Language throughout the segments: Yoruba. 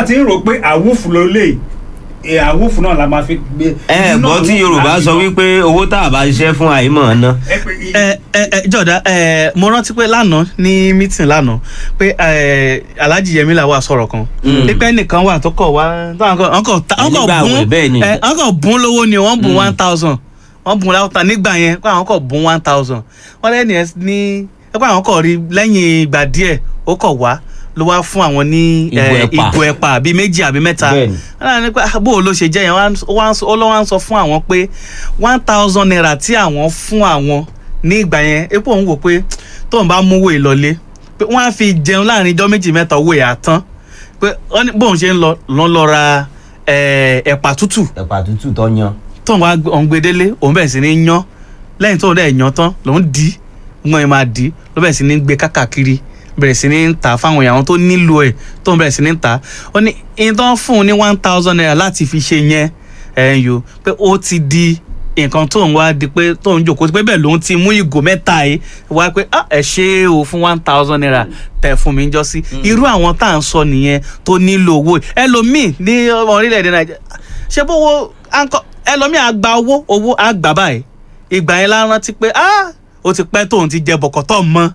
wọ́n ti ń rò pé àwùfù ló lè ẹ àwùfù náà la máa fi gbé. ẹ gbọ́ tí yorùbá sọ wípé owó tá a bá ṣiṣẹ́ fún àìmọ̀ ọ̀nà ẹ pé i- ẹ ẹ ẹ jọ̀dá ẹ mo rántí pé lánàá ní mítìn lánàá pé ẹ alhaji yemi la wà sọ̀rọ̀ kan Mm. pípẹ́ nìkan wà tó kọ̀ wá táwọn kan ọkọ̀ ta ọkọ̀ Nígbà àwẹ̀, bún bẹ́ẹ̀ ni. ẹ ọkọ̀ bún lówó ni wọ́n bún one thousand wọ́n bún láwùtà nígbà yẹn pé àwọn kọ̀ bún one thousand wọ́n lẹ́nu ẹ̀ ní ẹ pé àwọn kọ̀ rí lẹ́yìn ìgbà díẹ̀ ó kọ̀ wá ló wá fún àwọn ní Ìgò ẹ, ẹ̀pà. ìgò ẹ̀pà àbí méjì àbí mẹ́ta Bẹ́ẹ̀ni. wọ́n ní pé ah, bó o ló ṣe jẹ́ yẹn wọ́n á- ó wá ń sọ- ó lọ́ wá ń sọ fún àwọn pé one thousand naira tí àwọn fún àwọn ní ìgbà yẹn epo òun wò pé tóun bá mú owó ìlọlé pé wọ́n á fi jẹun láàrin ijọ́ méjì mẹ́ta owó ẹ̀ àtán pé wọ́n ní bóun ṣe ń lọ lọ́n lọ ra eh, ẹ̀pà tútù ẹ̀pà tútù tó yan. tóun wá gbé- òun gbé délé òun bẹ̀rẹ̀ sí ní yan lẹ́yìn tóun dẹ̀ yan tán lòun dì í wọn ẹ̀ máa dì í ló bẹ̀rẹ̀ sí ní gbé kákàkiri bẹ̀rẹ̀ sí ní ta fáwọn èèyàn tó nílò ẹ̀ tóun bẹ̀rẹ̀ sí ní ta ó ní ìtàn fún un ní one thousand naira láti fi ṣe yẹn ẹ̀ ń yo pé ó ti di nǹkan tóun wá di pé tóun jòkó pé bẹ́ẹ̀ lòun ti mú ìgò mẹ́ta yìí wá pé ah ẹ ṣe é o fún one thousand naira tẹ fún mi jọ sí irú àwọn tá à ń sọ nìyẹn tó nílò owó ẹlòmíì ní orílẹ̀-èdè nàìjíríà ṣé bówó àǹkọ ẹlòmíì àgbà owó owó àgbà báyìí ìgbà yẹn la rántí pé ah ó ti pẹ́ tóun ti jẹ bọ̀kọ̀tọ̀ mọ́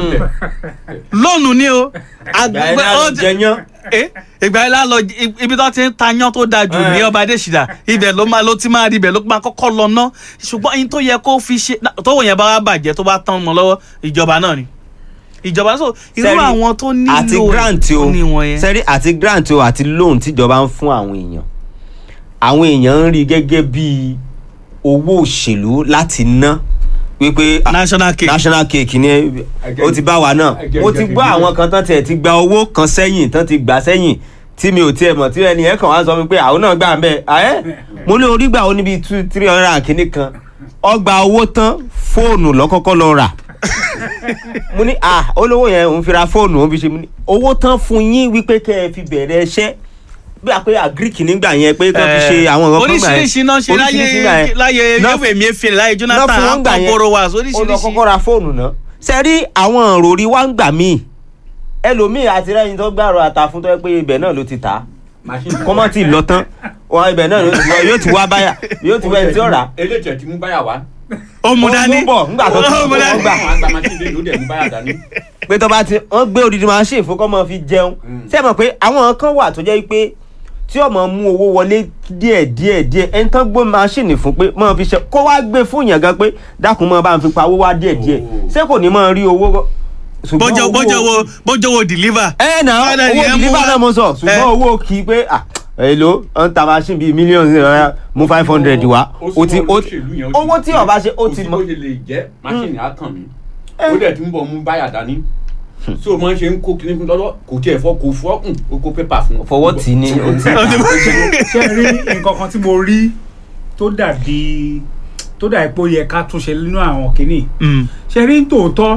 lónìí ni o àgbẹ̀ ó ti- jẹyán. Eh, ìgbà yẹn la lọ ibi tó ti ń ta yán tó dáa jù ní Eh. ọba adésìdá ibẹ̀ ló máa ló ti máa rí ibẹ̀ ló máa kọ́kọ́ lọ ná ṣùgbọ́n ẹni tó yẹ kó fi ṣe tówó yẹn bá wá bàjẹ́ tó bá tán mọ́ lọ́wọ́ ìjọba náà ni ìjọba so irú Sẹ́rí, àwọn tó nílò àti grant o tó ní wọn yẹn. sẹ́rí àti grant o àti loan tíjọba ń fún àwọn èèyàn àwọn èèyàn ń rí gẹ́gẹ́ bí owó òṣèlú láti ná wípé ah, national cake national cake ni ó ti bá wa náà Again, mo ti again, gbọ́ again. àwọn kan tán tiẹ̀ ti gba owó kan sẹ́yìn tán ti gbà sẹ́yìn tí mi ò tiẹ̀ mọ̀ tí ẹni yẹn kàn wá sọ mi pé àwọn náà gbà ń bẹ̀ ẹ́ mo ní orí gbà ó níbi two three hundred and kìíní kan ọgbà owó tán fóònù lọ́kọ́kọ́ lọ rà mo ní ah olówó yẹn òun fi ra fóònù òun fi ṣe mo ní owó tán fún yín wípé kẹ́ ẹ fi bẹ̀rẹ̀ ẹṣẹ́ bí a pé agric nígbà yẹn pé kẹ́ fi ṣe àwọn nǹkan kan gbà yẹn oríṣiríṣi náà ṣe Oríṣiríṣi gbà láyé yẹn. láyé Náà- yẹ́wò èmi efele láyé náà jonathan fún wọn gbà akọ yẹn. borowas ó lọ oríṣiríṣi kọ́kọ́ ra fóònù náà ṣe rí àwọn òròrí wá ń gbà míì ẹlòmíì àti rẹ́yìn tó gbàrọ̀ àtà fún tó yẹ pé ibẹ̀ náà ló ti tà á machine kọ́mọ́ tí ì lọ tán wọn ibẹ̀ náà ló ti lọ yóò ti wá báyà yóò ti wá ẹni tí ó rà á. eléyìí tẹ̀ tí mú báyà wá. ó mú dání ó ń bọ̀ nígbà tó ti ó mú ó dání gbà àwọn àgbà machine lè ló dẹ̀ mú báyà dání. pé tó bá ti wọ́n gbé odidi machine fún kọ́mọ fi jẹun ṣé ẹ mọ̀ pé àwọn kan wà tó jẹ́ pé tí ọmọ mú owó wọlé díẹ̀ díẹ̀ díẹ̀ ẹni tán gbé machine fún pé mọ́ fi ṣe kó wá gbé fún yàn gan pé dákun mọ́ bá ń fi pa owó wá díẹ̀ díẹ̀ Oh. ṣé kò ní mọ́ rí owó ṣùgbọ́n bójó owó- bójó wo bójó wo deliver. ẹ nà Ọ̀dà owó yẹn mú deliver wá. náà mo sọ Eh. ṣùgbọ́n owó kì í pé ah èlò ń ta machine bíi mílíọ̀nù náírà mú five hundred wá o ti o owó tí ọba ṣe ó ti mọ. mọ ó ṣe lè jẹ́ machine á kàn mí ó dẹ̀ ti ń bọ̀ mú báyà dání tí o máa ń ṣe ń kó kíní fún lọ́dọ̀ kò tiẹ̀ fọ́ kò fọ́ kùn ó kó pépà fún. fọwọ́ tì í ní o ti Ó ti- ṣe rí nǹkan kan tí mo rí tó dàbí tó dàbí pé ó yẹ ká túnṣe nínú àwọn kìíní Mm. ṣe rí tòótọ́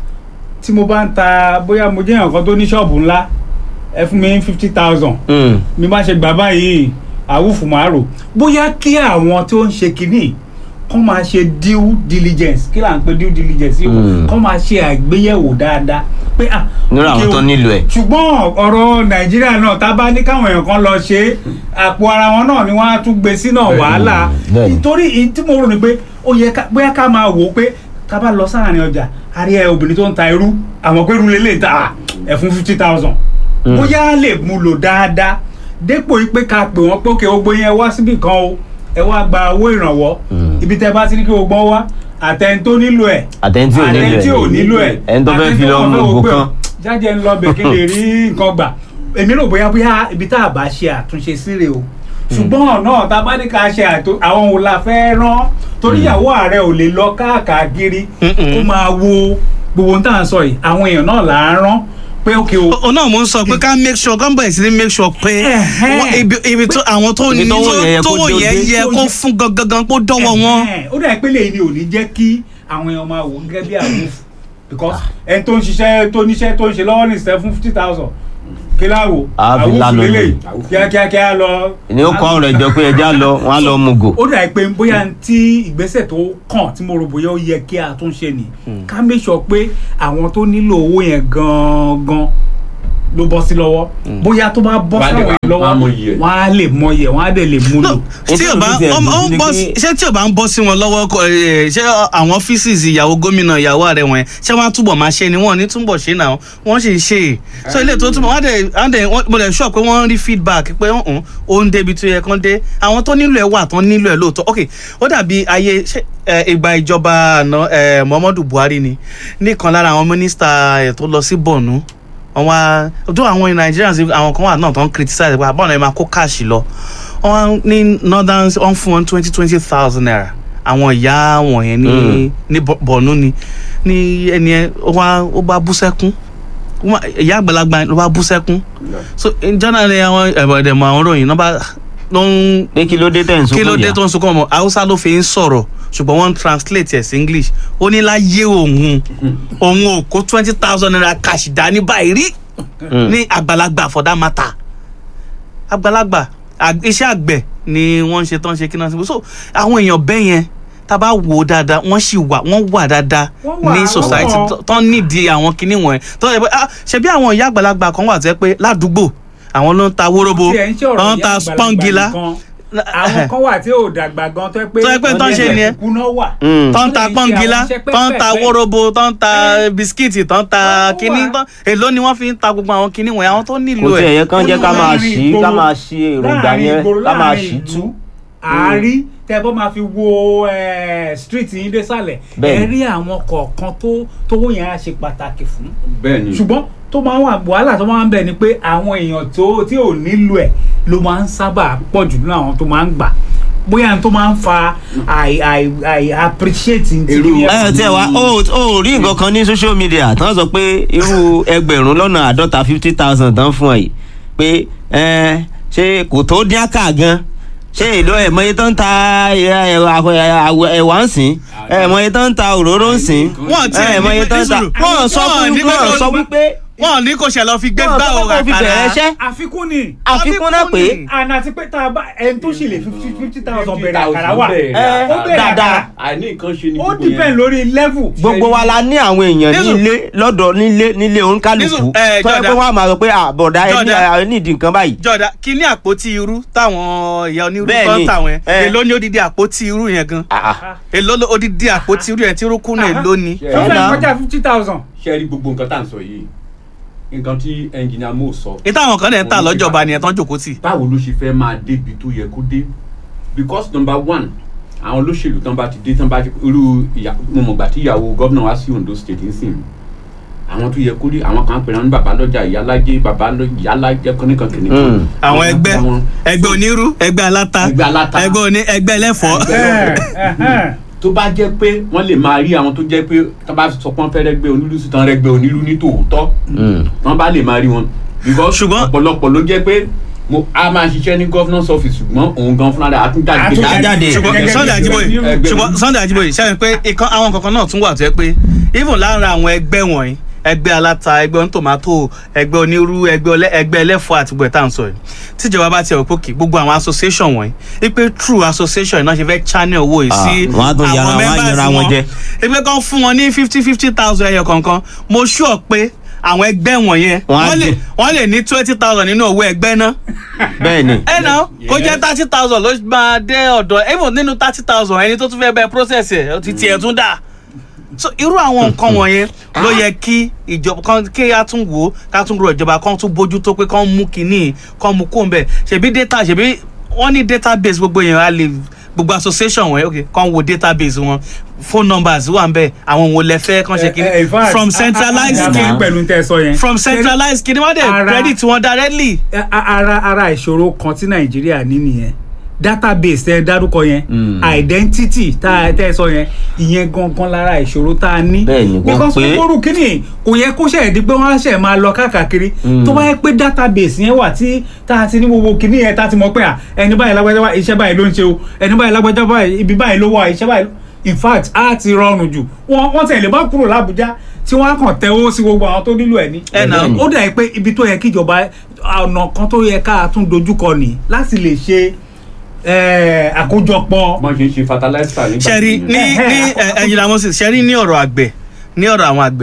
tí mo bá ń ta bóyá mo jẹ́ nǹkan tó ní ṣọ́ọ̀bù ńlá ẹ fún mi ní fifty thousand Mm. mi bá ṣe gbà báyìí àwùfù máa rò bóyá kí àwọn tí ó ń ṣe kínní kọ́ máa ṣe due diligence kí là ń pè due diligence yìí Mm. kọ́ máa ṣe àgbéyẹ̀wò dáadáa pé ah nínú ok àwọn o, tó nílò ẹ̀. ṣùgbọ́n ọ̀rọ̀ nàìjíríà náà tá a bá ní káwọn èèyàn kan lọ ṣe é, àpò ara wọn náà ni wọ́n á tún gbé sínú wàhálà bẹ́ẹ̀ni. nítorí èyí tí mo rò ní pé ó yẹ ká bóyá ká máa wò ó pé ká bá lọ sáàrin ọjà a rí ẹ obìnrin tó ń ta irú àwọn pé irú lélẹ̀ ta ẹ̀ fún fifty thousand bóyá a lè mú lò dáadáa dépò yìí pé ká pè wọ́n pé òkè gbogbo yẹn wá síbì kan o ẹ wá gba owó ìrànwọ́ Mm. ibi tẹ bá ti ní kí gbogbo wọn wá àtẹni tó nílò ẹ̀ àtẹ̀ntì ò nílò ẹ̀ àtẹni tí ò nílò ẹ̀ ẹni tó fẹ́ fi lọ mú ògùn kan. jáde ń lọ bẹ̀ kí lè rí nǹkan gbà èmi rò bóyá bóyá ibi tá a bá ṣe àtúnṣe síre o ṣùgbọ́n ọ̀nà tá a bá ní ká ṣe àtò àwọn wo la fẹ́ rán torí ìyàwó ààrẹ ò lè lọ káàkiri Mm-mm. kó máa wo gbogbo ohun tá à ń sọ yìí àwọn èèyàn náà là á rán pé ókè o o náà mo ń sọ pé ká make sure kán bẹ̀rẹ̀ sí ní make sure pé Ẹ̀hẹ́n. wọ́n- ibi ibi tó àwọn tó Ibi ní tówó yẹn yẹ kó tówó dé yẹn dé. yẹ kó fún gangan kó dọ́wọ́ wọn. Ẹ̀hẹ́n. ó dà pé lèyìn ni ò ní jẹ́ kí àwọn èèyàn máa wò ó gẹ́gẹ́ bí àwòfù because ẹni tó ń ṣiṣẹ́ tó níṣẹ́ tó ń ṣe lọ́wọ́ ní ìṣẹ́ fún fifty thousand kí láwo Á fi àwòfù lánàá lélẹ̀ ni. kíákíákíá lọ. ni ó kọ́ ọ̀rọ̀ ìjọ pé ẹja lọ wọn á lọ mú gò. ó dà pé bóyá tí ìgbésẹ̀ tó kàn tí mo rò bóyá ó yẹ kí a tún ṣe ni ká make sure pé àwọn tó nílò owó yẹn gangan ló bọ́ sí lọ́wọ́ bóyá tó bá bọ́ Wọ́n á dẹ̀ sáwọn wá- lọ́wọ́ wọ́n á mọ iye ẹ̀. wọ́n á lè mọ iye wọ́n á dẹ̀ lè mú lò. No, tí Ètò ò bá ìlú ti ó- ó ẹ̀dùn ń ni bọ́ pé- sí- ṣé tí ò bá ń bọ́ sí wọn lọ́wọ́ kọ, eh, ṣé àwọn ọ́fíìsì ìyàwó gómìnà ìyàwó ààrẹ wọn yẹn ṣé wọ́n á túbọ̀ máa ṣe ni wọ́n ò ní túbọ̀ ṣe náà wọ́n sì ń ṣe é so ilé tó túbọ̀ wọ́n á dẹ̀ wọ́n á dẹ̀ wọ́n- mo dẹ̀ sọ pé wọ́n rí feedback pé ọ̀hún ó ń débi tó yẹ kán dé àwọn tó nílò ẹ̀ wà tán nílò ẹ̀ lóòótọ́ ok ó dàbí ayé ṣé, eh, ìgbà ìjọba àná eh, Muhammadu Buhari ni nìkan lára àwọn mínísítà ẹ̀ tó lọ sí Borno wọn wá ojú àwọn Nigerians àwọn kan wà náà tó ń criticize pé àbọ̀nà ẹ̀ máa kó káàṣì lọ wọn wá ní northern wọn fún wọn twenty twenty thousand naira àwọn ìyá wọ̀nyẹn ní Mm. ní Bo- Borno ni ní ẹni ẹ ó wá ó bá bú sẹ́kún Ó wá- ìyá àgbàlagbà ló bá bú sẹ́kún so jọ́nà ni àwọn ẹ̀bọ̀dẹ̀mọ̀ àwọn ròyìn náà bá ló ń pé kí ló dé tẹ̀ ń sunkún kí ló dé ìyá? tó ń sunkún ọmọ haúsá ló fi ń sọ̀rọ̀ ṣùgbọ́n wọ́n ń translate ẹ̀ sí english ó ní láyé òun òun ò kó twenty thousand naira cash dání báyìí rí Mm. ní àgbàlagbà for that matter àgbàlagbà ag- iṣẹ́ àgbẹ̀ ni wọ́n ń ṣe tán ṣe kí náà so àwọn èèyàn bẹ́ẹ̀ yẹn tá a bá wò ó dáadáa wọ́n sì wà wọ́n wà dáadáa Wọ́n wà, ní wọ́n society wà. tó- tán nídìí àwọn kinní wọ̀nyẹn tó yẹ pé ah ṣebí àwọn ìyá àgbàlagbà kan wà tẹ́ pé ládùúgbò àwọn ló ń ta wóróbo Tí ẹ̀ ń ṣe ọ̀rọ̀ wọ́n ń ìyá ta àgbàlagbà spọ́ngilá nìkan. àwọn kan wà tí ò dàgbà gan tó yẹ pé Tó yẹ pé tó ń ṣe nìyẹn. ìkùnà wà. Mm. tó ń ta Wọ́n lè ṣe pọ́ngilá àwọn iṣẹ́ tó ń ta pẹ́pẹ́pẹ́. wóróbo tó ń ta Ẹ. bisikíìtì tó ń ta Wọ́n wà. kinní tán èló ni wọ́n fi ń ta gbogbo àwọn kinní wọ̀nyí àwọn tó nílò kò tiẹ̀ ẹ̀ yẹ kán jẹ́ ká máa Láàrin ṣí ká ìgboro- máa ṣí èròǹgbà láàrin yẹn ìgboro, ká máa láàrin ṣí ìlú, tú. àárí tẹ bọ́ máa fi wo eh, street yín désàlẹ̀ Bẹ́ẹ̀ni. ẹ rí àwọn kọ̀ọ̀kan tó tówó yẹn á ṣe pàtàkì fún bẹ́ẹ̀ ni ṣùgbọ́n tó máa ń wà wàhálà tó máa ń bẹ̀ ni pé àwọn èèyàn tó tí ò nílò ẹ̀ ló máa ń sábà pọ̀ jù nínú àwọn tó máa ń gbà bóyá n tó máa ń fa àì àì àì appreciate ní Irú- ti ẹ tiẹ̀ wá ó ó rí nǹkan kan ní social media tán sọ pé irú ẹgbẹ̀rún lọ́nà àádọ́ta fifty thousand tán fún ẹ yìí pé ẹ ṣé kò tó dín àkà gan ṣé èlò ẹ̀ mọye tán ń ta ẹ- ẹ- ẹ- ẹ̀wà ń sìn ẹ̀ mọye tán ń ta òróró ń sìn wọ́n ti ẹ̀ mọye tán ń ta wọ́n sọ fún wọ́n sọ wípé wọ́n ní kò ṣe lọ fi gbé wọ́n gbá sọ òrà pé kò fi bẹ̀rẹ̀ iṣẹ́ àfikún ni àfikún náà pé àná àti pé tá a bá ẹni tó ṣì lè fifty fifty thousand bẹ̀rẹ̀ 50,000 àkàrà wà bẹ̀rẹ̀ ẹ ó bẹ̀rẹ̀ dáadáa àkàrà àìní nǹkan ṣe ni ó gbogbo depend yẹn. lórí level. gbogbo wa la ní àwọn èèyàn Nísù- nílé lọ́dọ̀ nílé nílé oníkálukú Nísù- ẹ, tó yẹ pé Jọ̀dá. wọ́n á máa sọ pé àbọ̀dá ẹni Jọ̀dá. ẹ nídìí nǹkan báyìí. jọ̀dá kí ní àpótí irú táwọn ìyá onírú Bẹ́ẹ̀ tó ń ni. tà wọ́n Ẹ. èló ní odidi àpótí irú yẹn gan Ah, ah. èló ló odidi àpótí irú yẹn tí irú kùnà èló ni. Ṣé tó ẹ fẹ́ náà. kọjá fifty thousand. ṣe rí gbogbo nǹkan tá à ń sọ yìí nǹkan tí ẹnjìnìá Mo sọ ìta àwọn kan dẹ̀ ń tà lọ́jọba nìyẹn tán jòkó tì. báwo ló ṣe fẹ́ máa débi tó yẹ kó dé because number one àwọn olóṣèlú tán bá ti dé tán bá ti irú ìyá mo mọ̀gbà tí ìyàwó gómìnà wá sí Ondo state ń sìn àwọn tó yẹ kó rí àwọn kan pè náà ní bàbá lọ́jà ìyálájé bàbá lọ- ìyálájẹ kọ́nìkan kìnìkan. Mm. àwọn ẹgbẹ́ àwọn- ẹgbẹ́ onírú ẹgbẹ́ aláta Ẹgbẹ́ aláta. ẹgbẹ́ oní ẹgbẹ́ ẹlẹ́fọ̀ọ́. Ẹgbẹ́ lọ́fẹ̀ẹ́. tó bá jẹ́ pé wọ́n lè máa rí àwọn tó jẹ́ pé tán bá sọ pé wọ́n fẹ́ rẹ́gbẹ́ onílù sí tán rẹ́gbẹ́ onílù ní tòótọ́ Mm. wọ́n bá lè máa rí wọn because Ṣùgbọ́n- ọ̀pọ̀lọpọ̀ ló jẹ́ pé mo a máa ṣiṣẹ́ ní governor's office ṣùgbọ́n òun gan fúnra rẹ̀ àtúnjáde Àtúnjáde. jáde. ṣùgbọ́n Gẹ́gẹ́ Sunday bí Ajiboye ẹgbẹ́ ṣùgbọ́n Sunday Ajiboye ṣe é pé ìkan àwọn kankan náà tún wà tó yẹ pé even lára àwọn ẹgbẹ́ wọ̀nyí ẹgbẹ́ aláta ẹgbẹ́ onítòmátò ẹgbẹ́ onírú ẹgbẹ́ ọlẹ́- ẹgbẹ́ ẹlẹ́fọ́ àti gbogbo ẹ̀ tá à ń sọ yìí tíjọba bá tiẹ̀ wò pé kì gbogbo àwọn association wọ̀nyí wípé true association náà ṣe fẹ́ channel owó yìí sí Ah, wọ́n á tún yára- wọ́n á members yára wọn jẹ. ẹgbẹ́ kan fún wọn ní fifty fifty thousand ẹyọ kọ̀ọ̀kan mo sure pé àwọn ẹgbẹ́ wọ̀nyẹn Wọ́n á wọ́n lè dùn. wọ́n lè ní twenty thousand nínú owó ẹgbẹ́ náà bẹ́ẹ̀ ni ẹ náà kó Yes. jẹ́ thirty thousand ló máa dé ọ̀dọ̀ even nínú thirty thousand ẹni tó tún fẹ́ bẹ process ẹ̀ ó ti tiẹ̀ tún dà so irú àwọn nǹkan wọ̀nyẹn ló yẹ kí ìjọba kan kí a tún wò ó ká tún rọ ìjọba kan tún bójú tó pé kán mú kínní kán mú kó ń bẹ̀ ṣèbí data ṣèbí wọ́n ní database gbogbo yẹn á lè gbogbo association wọn ok kán wo database wọn phone numbers wà ń bẹ̀ àwọn wo lẹ fẹ́ kán ṣe kínní from centralized kí scheme pẹ̀lú tẹ́ ẹ sọ yẹn. from centralized scheme wọ́n dẹ̀ Ara- credit wọn directly. Ẹ, a- ara ara ìṣòro kan tí nàìjíríà ní nìyẹn database tẹ dárúkọ yẹn Mm. identity tá a tẹ sọ yẹn ìyẹn gangan lára ìṣòro tá a ní. Bẹ́ẹ̀ni, kò because pé- kókórù kínní kò yẹ kó ṣe di pé wọ́n á ṣe máa lọ káàkiri Mm. tó bá yẹ pé database yẹn wà tí tá a ti ní gbogbo kínní yẹn tá a ti mọ̀ pé à ẹni báyìí lágbájá báyìí iṣẹ́ báyìí ló ń ṣe o ẹni báyìí lágbájá báyìí ibi báyìí ló wà iṣẹ́ báyìí ló- in fact á ti rọrùn jù wọ́n wọ́n tẹ̀lé bá kúrò lábújá tí wọ́n á kàn tẹ́wọ́ sí gbogbo àwọn tó nílò ẹ̀ ní Ẹ nà. ó dà pé ibi tó yẹ kíjọba ọ̀nà kan tó yẹ ká tún dojúkọ ní láti lè ṣe eh, àkójọpọ̀ wọ́n ṣe ń ṣe fertilizer nígbà sẹ́rí tí- ní ní ẹ, ẹ̀yìnlá moses sẹ́rí ní ọ̀rọ̀ àgbẹ̀ ní ọ̀rọ̀ àwọn àgbẹ̀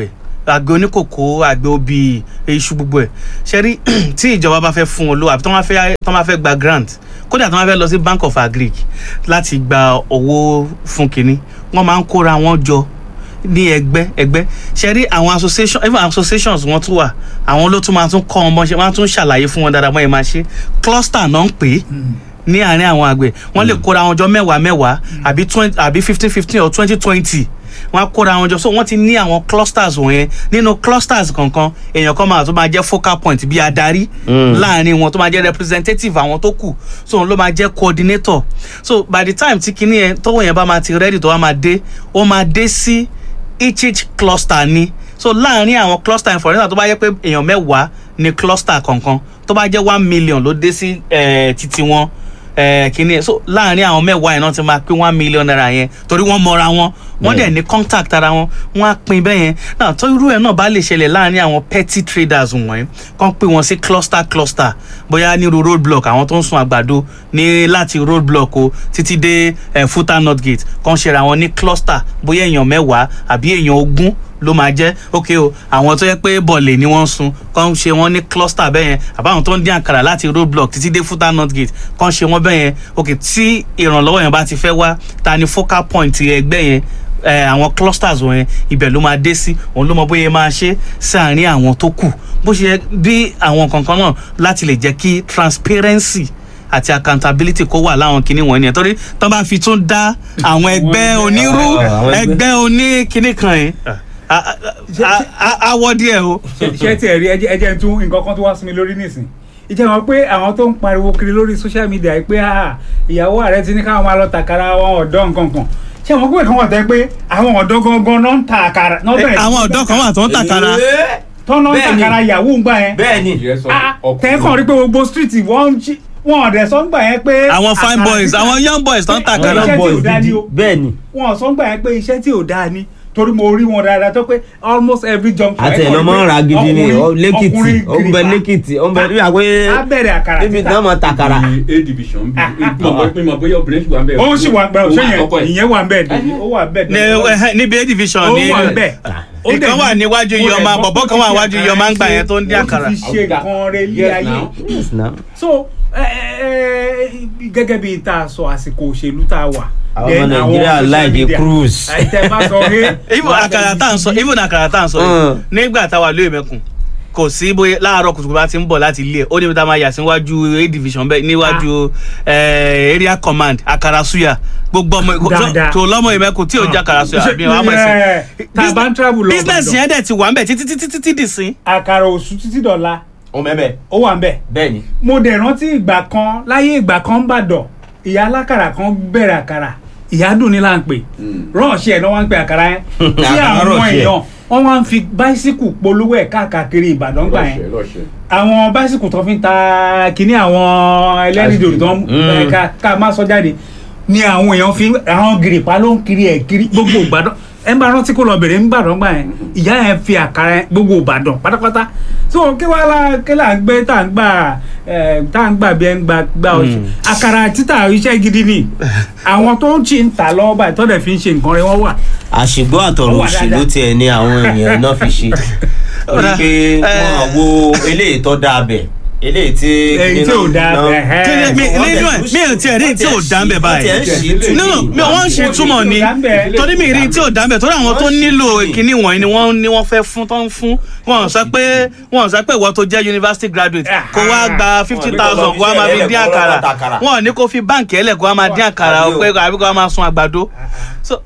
àgbẹ̀ oníkòkó àgbẹ̀ obì iṣu gbogbo ẹ̀ ṣe rí tí ìjọba bá fẹ́ fún wọn lówó àbí tí wọ́n bá fẹ́ tí wọ́n bá fẹ́ gba grant kódà tí wọ́n bá fẹ́ lọ sí bank of agric láti gba owó fún kínní wọ́n máa ń kóra wọn jọ ní ẹgbẹ́ ẹgbẹ́ ṣe rí àwọn association even associations wọn tún wà àwọn ló tún máa tún kọ́ ọmọ ṣe wọ́n á tún ṣàlàyé fún wọn dáadáa bọ́n yẹn máa ṣe cluster náà ń pè é ní àárín àwọn àgbẹ̀ wọ́n lè kóra wọn jọ mẹ́wàá mẹ́wàá àbí twenty àbí fifteen fifteen or twenty twenty wọ́n á kóra wọn jọ so wọ́n ti ní àwọn clusters wọ̀nyẹn nínú clusters kankan èèyàn kan máa tó máa jẹ́ focal point bí adarí láàárín wọn tó máa jẹ́ representative àwọn tó kù so òun ló máa jẹ́ coordinator so by the time tí kinní yẹn tọ́wọ́ yẹn bá máa ti ready tó wá máa dé ó máa dé sí each each cluster ni so láàárín àwọn cluster for instance tó bá yẹ pé èèyàn mẹ́wàá ní cluster kankan tó bá jẹ́ one million ló dé sí eh, títí wọn eh, kíní ẹ̀ so láàárín àwọn mẹ́wàá yẹn náà ti máa pín one million naira yẹn torí wọ́n mọra wọn wọ́n dẹ̀ ní contact ara wọn wọ́n á pín bẹ́ẹ̀ yẹn náà tó irú ẹ̀ náà bá lè ṣẹlẹ̀ láàárín àwọn petty traders wọ̀nyí kàn pín wọn sí cluster cluster bóyá nírú road block àwọn tó ń sun àgbàdo ní láti road block o títí dé eh, futa north gate kàn ṣera wọn ní cluster bóyá èèyàn mẹ́wàá àbí èèyàn ogún ló máa jẹ́ ok o àwọn tó yẹ pé bọ̀lẹ̀ ni wọ́n ń sun kàn ṣe wọ́n ní cluster bẹ́ẹ̀ yẹn àbáwọn tó ń dín àkàrà láti road block títí dé futa north gate kàn ṣe wọ́n bẹ́ẹ̀ yẹn ok tí ìrànlọ́wọ́ yẹn bá ti fẹ́ wá ta ni focal point ẹgbẹ́ yẹn eh, àwọn clusters wọ̀nyẹn ibẹ̀ ló máa dé sí òun ló mọ bóyá máa ṣe sáàárín àwọn tó kù bó ṣe yẹ bí àwọn kankan náà láti lè jẹ́ kí transparency àti accountability kó wà láwọn kinní wọ̀nyí nìyẹn torí tán bá fi tún dá àwọn ẹgbẹ́ onírú àwọn ẹgbẹ́. ẹgbẹ́ oní kinní kan yìí a- a- a- a- awọ díẹ̀ o. ṣé tiẹ̀ rí ẹjẹ́ ẹjẹ́ tún nǹkan kan tó wá sí mi lórí nísìn ìjẹ́ wọn pé àwọn tó ń pariwo kiri lórí social media yìí pé ah, ìyàwó ààrẹ ti ní káwọn máa lọ tàkàrà àwọn ọ̀dọ́ nǹkan kan ṣé wọn pé kàn wọ́n tẹ́ pé àwọn ọ̀dọ́ gangan náà ń ta àkàrà náà bẹ̀rẹ̀ àwọn ọ̀dọ́ kan wà tó ń tàkàrà Ee, tọ́nà ń Bẹ́ẹ̀ni. tàkàrà ìyàwó ń gbà yẹn bẹ́ẹ̀ni Yes, sir. Ah, Ọkùnrin. tẹ́kàn rí pé gbogbo street wọ́n ń jí- wọn ọ̀dẹ̀ sọ ń gbà yẹn pé àwọn fine àkàrà boys títà- àwọn young boys tó ń Àwọn tàkàrà iṣẹ́ tí ò boys dáa ni gidi. o. bẹ́ẹ̀ni wọn sọ ń gbà yẹn pé iṣẹ́ tí ò dáa ni torí mo rí wọn dáadáa tó pé almost every junction àti ẹ̀ lọ́mọ ra gidi ni ọ lẹ́kìtì ọ̀nbẹ lẹ́kìtì ọ̀nbẹ bí wà pé á bẹ̀rẹ̀ àkàrà níbi títà. tí wọ́n mọ tàkàrà. Bí a division bí Ah, ah, mo mọ̀ pé mo bóyá obìnrin ṣì wà ń bẹ̀. ó sì wà ń bẹ Òun òṣè àkọ́kọ́ yẹn ẹ̀. ìyẹn wà ń bẹ dèní ó wà ń bẹ ní ẹhẹ́, níbi a division ó ní wà ń bẹ Ó dẹ̀ ìkan wà ní- níwájú ó dẹ̀ yọmọ gbọ́ bọ̀bọ̀ pé kan wà ó fi níwájú àkàrà yọmọ ń gbà ṣe- yẹn tó ń dín ó àkàrà. ti fi ṣe nǹkan rẹ lé Yes, ayé now. Yes, now. so ẹ, ẹ, ẹ, gẹ́gẹ́ bí tá a sọ àsìkò òṣèlú tá a wà Àwọn then ọmọ Nàìjíríà social like a media, cruise. ẹ, tẹ bá sọ pé even àkàrà tá à ń sọ even àkàrà tá à ń sọ yìí Mm. nígbà táwa lóye mẹkùn kò sí bóyá láàárọ̀ kùtùkùtù bá ti ń bọ̀ láti ilé ẹ̀ ó níbi tá a máa yà síwájú a division bẹ́ẹ̀ níwájú eh, area command àkàrà suya gbogbo ọmọ Dáadáa. tó lọ́mọ ìmẹ́kùn tí ò jẹ́ àkàrà suya àbí wọn á mọ̀ Ẹ, ẹ̀sìn tá a bá ń travel lọ business Ìbàdàn, yẹn dẹ̀ ti wà ń bẹ̀ títí títí títí dì sí. àkàrà òṣù títí dọ̀la ó mẹ́bẹ̀ ó wà ń bẹ bẹ́ẹ̀ni. mo dẹ̀ rántí ìgbà kan láyé ìgbà kan ń bàdàn ìyá alákàrà kan bẹ̀rẹ̀ àkàrà ìyá dùn ní là ń pè rọ́ọ̀ṣì ẹ̀ náà wọ́n ń pè àkàrà yẹn tí Àkàrà àwọn rọ́ọ̀ṣì ẹ̀. èèyàn wọ́n wá ń fi báísíkù polówó ẹ̀ káàkiri ìbàdàn gbà yẹn Lọ́ṣẹ̀ lọ́ṣẹ̀. àwọn báísíkù tó fi ń ta kínní àwọn ẹlẹ́rìndòdò tó ń Mm. ẹ̀, ká ká má sọ jáde ni àwọn èèyàn fi àwọn gìrìpá ló ń kiri ẹ̀ kiri gbogbo ìbàdàn ẹ bá rántí kó lọ bèrè ń bàdàn gbà yẹn ìyá yẹn fi àkàrà yẹn gbogbo ìbàdàn pátápátá so kí wàá la kí là ń gbé tá à ń gbà ẹ tá à ń gbà bí ẹ ń gbà gbà ọṣù àkàrà títà iṣẹ́ gidi ni àwọn tó ń ṣì ń tà lọ́wọ́ báyìí tó dẹ̀ fi ń ṣe nǹkan rẹ wọ́n wà àṣìgbọ́ Ó àtọ̀rọ̀ wà òṣèlú dáadáa. tiẹ̀ ni àwọn èèyàn náà fi ṣe orí pé wọ́n wo eléyìí tó dáa bẹ̀ eléyìí tí. Èyí tí ò dáa bẹ̀, ẹ́. Kí ni- mi- nínú ẹ̀ mi ò tiẹ̀ rí tí ò dá ń bẹ̀ báyìí. wọ́n tiẹ̀ ń ṣí no no mi ò wọ́n ń ṣe túmọ̀ ni torí mi rí tí ò dáńbẹ̀ torí àwọn tó nílò kíní wọ̀nyí ni wọ́n ní wọ́n fẹ́ fún tó ń fún wọn sọ pé wọn sọ pé ìwọ tó jẹ́ university graduate kó wá gba fifty thousand kó wá máa fi dín àkàrà wọn ò ní kó fi báǹkì ẹlẹ̀ kó wá máa dín àkàrà pé àbí kó wá máa sun àgbàdo so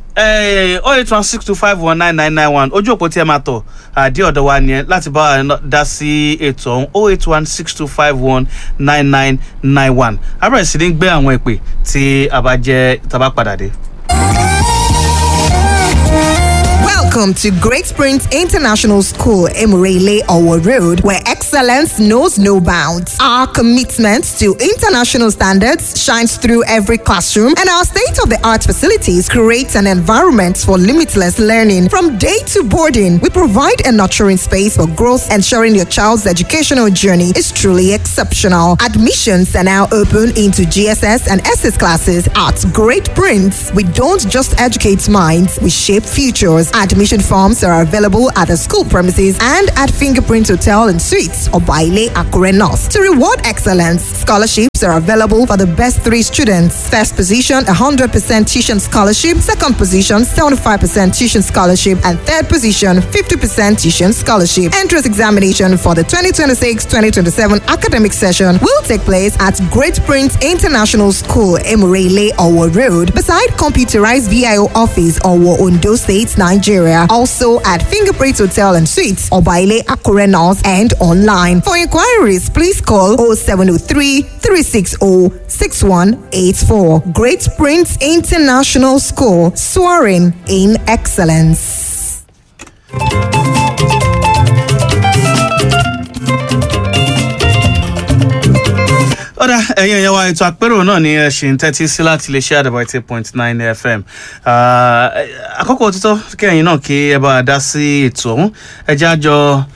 oh eight one six two five one nine nine nine one ojú òpó tí ẹ máa tọ̀ àdí ọ̀dọ̀ wa nìyẹn láti bá wa dá sí ètò ọ̀hún oh eight one six two five one nine nine nine one abẹ́rẹ́ sí ní gbé àwọn ìpè tí a bá jẹ́ tá a bá padà dé. Welcome to Great Springs International School, Emirele Owo Road, where excellence knows no bounds. Our commitment to international standards shines through every classroom, and our state of the art facilities create an environment for limitless learning. From day to boarding, we provide a nurturing space for growth, ensuring your child's educational journey is truly exceptional. Admissions are now open into GSS and SS classes at Great Prince. We don't just educate minds, we shape futures. Admissions Admission forms are available at the school premises and at Fingerprint Hotel and Suites or Baile Akure North. To reward excellence, scholarships are available for the best three students. First position, 100% tuition scholarship. Second position, 75% tuition scholarship. And third position, 50% tuition scholarship. Entrance examination for the 2026-2027 academic session will take place at Great Prince International School, Emurele, Owo Road, beside computerized VIO office, Owo, Ondo State, Nigeria. Also at Fingerprint Hotel and Suites, Obaile Akure North, and online. For inquiries, please call 0703 360 6184. Great Prince International School, soaring in excellence. ọ̀dà ẹ̀yin ẹ̀yẹ wa ètò àpérò náà ni ẹ ṣì ń tẹ́tí sí láti lè ṣe àdàbà eighty point nine fm Ah, eh, àkókò títọ́ kí ẹ̀yin náà kí ẹ bá a dá sí ètò ọ̀hún ẹ jẹ́ àjọ